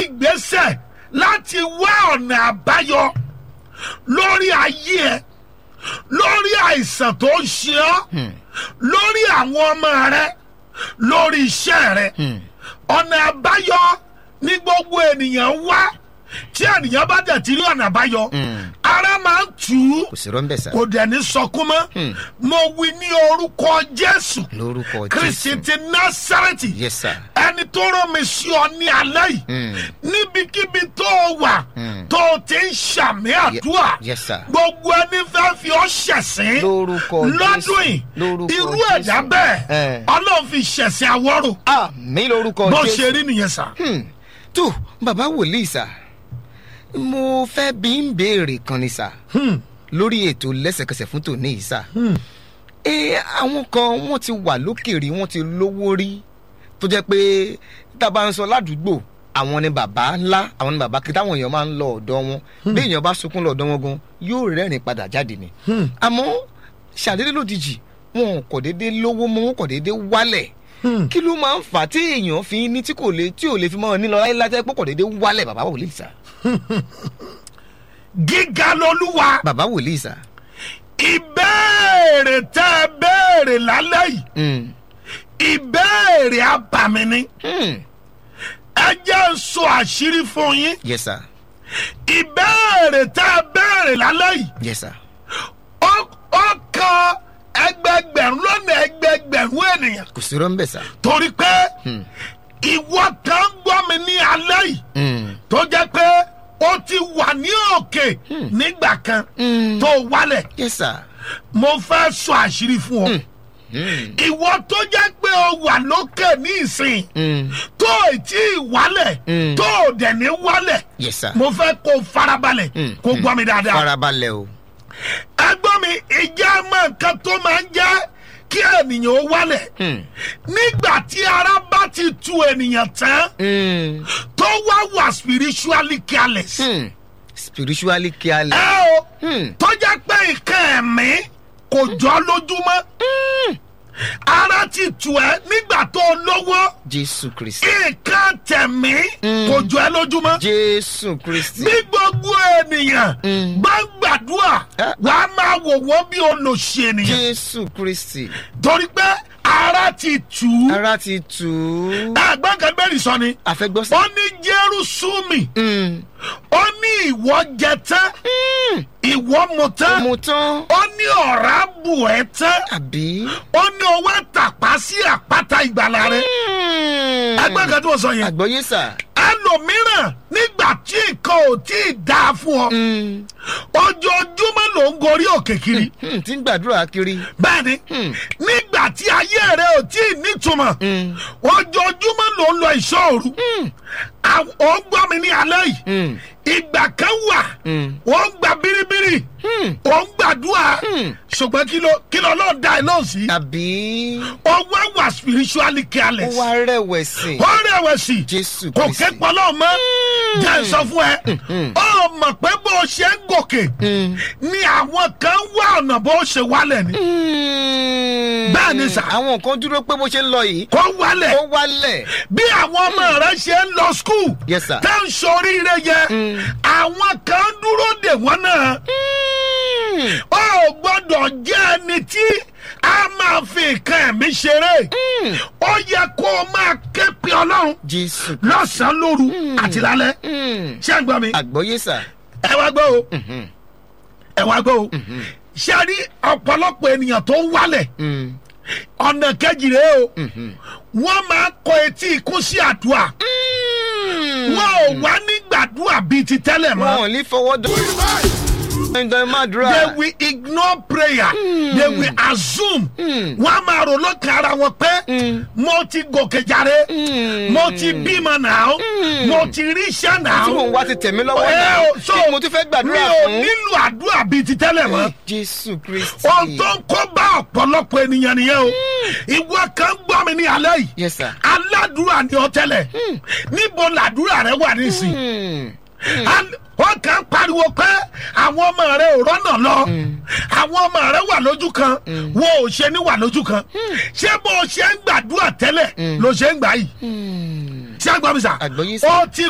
ìgbésẹ̀ láti wá ọ̀nà àbáyọ lórí ayé ẹ lórí àìsàn tó ń ṣe ọ́ lórí àwọn ọmọ rẹ lórí iṣẹ́ rẹ ọ̀nà àbáyọ ní gbogbo ènìyàn wá tí ènìyàn bá dẹ̀ ti rí ọ̀nà àbáyọ ara máa ń tù ú kò sí rọ́ńbẹ̀ sá kò dẹ̀ ní sọkún mọ́ mo wí ní orúkọ jésù lórúkọ kristi jésù ti násàrẹ́tì yes sir ẹni tó rán mi sí ọ ní alẹ́ yìí Mm. níbikíbi tó o wà tó o ti ń ṣàmì àdúrà yes sir gbogbo ẹni fẹ́ fi ọ́ ṣẹ̀sín Lórúkọ Jésù. lọ́dún yìí Lórúkọ irú Jésù. ẹ̀dá bẹ́ẹ̀ Eh. ọlọ́run fi ṣẹ̀sín àwọ̀rò àmì lórúkọ bó jésù ṣe rí nìyẹn sà. Hmm. tó bàbá wòlíì sá mo fẹ́ bí ń béèrè kan ni sá lórí ètò lẹ́sẹ̀kẹsẹ̀ fún tòní yìí sá ẹ àwọn kan wọ́n ti wà lókèèrè wọ́n ti lówó rí tó jẹ́ pé tá a bá ń sọ ládùúgbò àwọn ni bàbá ńlá àwọn ni bàbá kí táwọn èèyàn máa ń lọ ọ̀dọ̀ wọn bí èèyàn bá sunkún lọ ọ̀dọ̀ wọn gan yóò rẹ́rìn padà jáde ni àmọ́ ṣàdédé lójijì wọn kò déédé lówó mọ́ wọn kò déédé wálẹ̀ kí ló máa ń fà á tí èèyàn fi ní tí kò lè tí ò lè fi mọ́ ọ nílọ láyé látẹ́ pé kò déédé wálẹ̀ bàbá wòlíì sá gíga lolúwa bàbá wòlíì sá. ìbéèrè tẹ́ ẹ béèrè lálẹ́ yìí Mm. ìbéèrè abàmì ni Hmm. ẹ jẹ́ ń sọ àṣírí fún yín yes sir ìbéèrè tẹ́ ẹ béèrè lálẹ́ yìí yes sir ó ó kan ẹgbẹgbẹ̀rún lọ́nà ẹgbẹgbẹ̀rún ènìyàn kò sí rọ́ńbẹ̀ sá. torí pé Hmm. ìwọ kan gbọ́ mi ní alẹ́ yìí Mm. tó jẹ́ pé ó ti wà ní òkè nígbà kan Mm. tó wálẹ̀ yes sir. mo fẹ́ sọ àṣírí fún ọ Mm. ìwọ tó jẹ́ pé o wà lókè ní ìsìn Mm. tó ì tí ì wálẹ̀ Mm. tó ò dẹ̀ ní wálẹ̀ yes sir. mo fẹ́ kó o farabalẹ̀ Mm. kó gbọ́ mi dáadáa farabalẹ̀ o. ẹgbọ́n mi ìjà mọ nǹkan tó máa ń jẹ́ kí ènìyàn ó wálẹ̀ Mm. nígbà tí ara bá ti tu ènìyàn tán Mm. tó wá wà spiritually careless. Mm. spiritually careless. ẹ o Mm. tó jẹ́ pé nǹkan ẹ̀mí kò jọ lójúmọ́ ara ti tù ẹ́ nígbà tó lówó jésù kristi. nǹkan tẹ̀mí kò jọ ẹ́ lójúmọ́ jésù kristi. bí gbogbo ènìyàn Mm. bá ń gbàdúrà Ah. wàá máa wò wọ́n bí olòṣì ènìyàn jésù kristi. torí pé ara ti tù ú ara ti tù ú. ẹgbẹ́ kan bẹ́ẹ̀ sọ ni àfẹ́gbọ́ sí. ó ní jérúsùmì Mm. ó ní ìwọ jẹ tán Mm. ìwọ mu tán mo tán. ó ní ọ̀rá bù ẹ́ tán àbí. ó ní owó tàpá sí àpáta ìgbàlá rẹ Mm. ẹgbẹ́ kan tó sọ yẹn àgbọ́yé sà. ẹlòmíràn nígbà tí nǹkan ò tí ì dáa fún ọ Mm. ojoojúmọ́ ló ń gorí òkè kiri Mm. tí ń gbàdúrà kiri. bẹ́ẹ̀ni Mm. nígbà tí ayé rẹ ò tí ì nítumọ̀ Mm. ojoojúmọ́ ló ń lọ ìṣọ́ òru Mm. Àwọn- ó ń gbọ́ mi ní alẹ́ yìí Mm. ìgbà kan wà Mm. ó ń gba bíríbírí Mm. ó ń gbàdúrà Mm. ṣùgbọ́n kí ló kí ló lọ́ọ́ da ẹ̀ lóhùn sí àbí. ọwọ́ wà spiritually ó careless wá rẹ̀wẹ̀sì. ó rẹ̀wẹ̀sì jésù kò kristi. ké pọlọ́ mọ́ jẹ́ ń sọ fún ẹ ó mọ̀ pé bó o ṣe ń gòkè Mm. ni àwọn kan wá ọ̀nà bó o ṣe wálẹ̀ ni Mm. Bẹ́ẹ̀ ni sà. àwọn kan dúró pé bó ṣe ń lọ yìí. kó wálẹ̀ ó wálẹ̀. bí àwọn ọmọ rẹ ṣe ń lọ skul Yes, sir. tá ń ṣoríire yẹ àwọn kan dúró dè wọ́n náà Mm. ó gbọ́dọ̀ jẹ́ ẹni tí a máa fi nǹkan ẹ̀mí ṣeré ó yẹ kó o máa ké pe ọlọ́run jésù. lọ́sàn-án lóru àti lálẹ́ Mm. ṣé ń gbọ́ mi àgbọ́yé sà. ẹ wá gbọ́ o ẹ wá gbọ́ o ṣé a rí ọ̀pọ̀lọpọ̀ ènìyàn tó ń wálẹ̀ Mm. ọ̀nà kejì rèé o wọ́n máa kọ etí ikú sí àdúrà Mm. wọn ò wá ní gbàdúrà bíi ti tẹ́lẹ̀ mọ́. wọn ò ní fọwọ́ dán. dandan má dúrà. they will ignore prayer they will assume wọn a máa rò lọ́kàn ara wọn pé mo ti gòkè jàre mo ti bímọ náà mo ti ríṣẹ́ náà tí mò ń wá ti tẹ̀mí lọ́wọ́ Eh, náà o, so, tí mo tún fẹ́ mi gbàdúrà ò fún. nílò àdúrà bíi ti tẹ́lẹ̀ mọ́ jésù kristi. ohun tó ń kó bá ọ̀pọ̀lọpọ̀ ènìyàn nìyẹn o ìwọ kan gbọ́ mi ní alẹ́ yìí yes sir. aládùúrà ni ọ tẹ́lẹ̀ níbo làdúrà rẹ wà nísìnyí Mm. Al- wọ́n kàn ń pariwo pé àwọn ọmọ rẹ ò rọ́nà lọ àwọn ọmọ rẹ wà lójú kan wọn ò ṣe ní wà lójú kan ṣé bó o ṣe ń gbàdúrà tẹ́lẹ̀ ló ṣe ń gbà yìí ṣé àgbà mi sà Àgbọ́yé sà. ó ti